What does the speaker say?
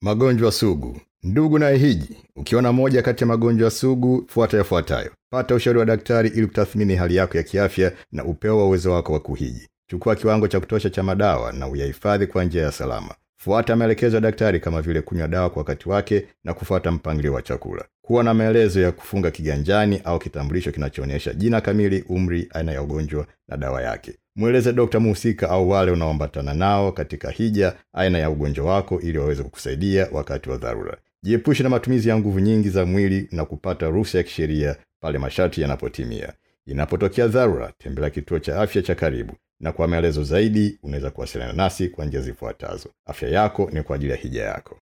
Magonjwa sugu. Ndugu na hiji, ukiona moja kati ya magonjwa sugu, fuata yafuatayo. Pata ushauri wa daktari ili kutathmini hali yako ya kiafya na upeo wa uwezo wako wa kuhiji. Chukua kiwango cha kutosha cha madawa na uyahifadhi kwa njia ya salama. Fuata maelekezo ya daktari kama vile kunywa dawa kwa wakati wake na kufuata mpangilio wa chakula. Kuwa na maelezo ya kufunga kiganjani au kitambulisho kinachoonyesha jina kamili, umri, aina ya ugonjwa na dawa yake. Mweleze dokta muhusika au wale unaoambatana nao katika hija aina ya ugonjwa wako ili waweze kukusaidia wakati wa dharura. Jiepushe na matumizi ya nguvu nyingi za mwili na kupata ruhusa ya kisheria pale masharti yanapotimia. Inapotokea dharura, tembelea kituo cha afya cha karibu, na kwa maelezo zaidi unaweza kuwasiliana nasi kwa njia zifuatazo. Afya yako ni kwa ajili ya hija yako.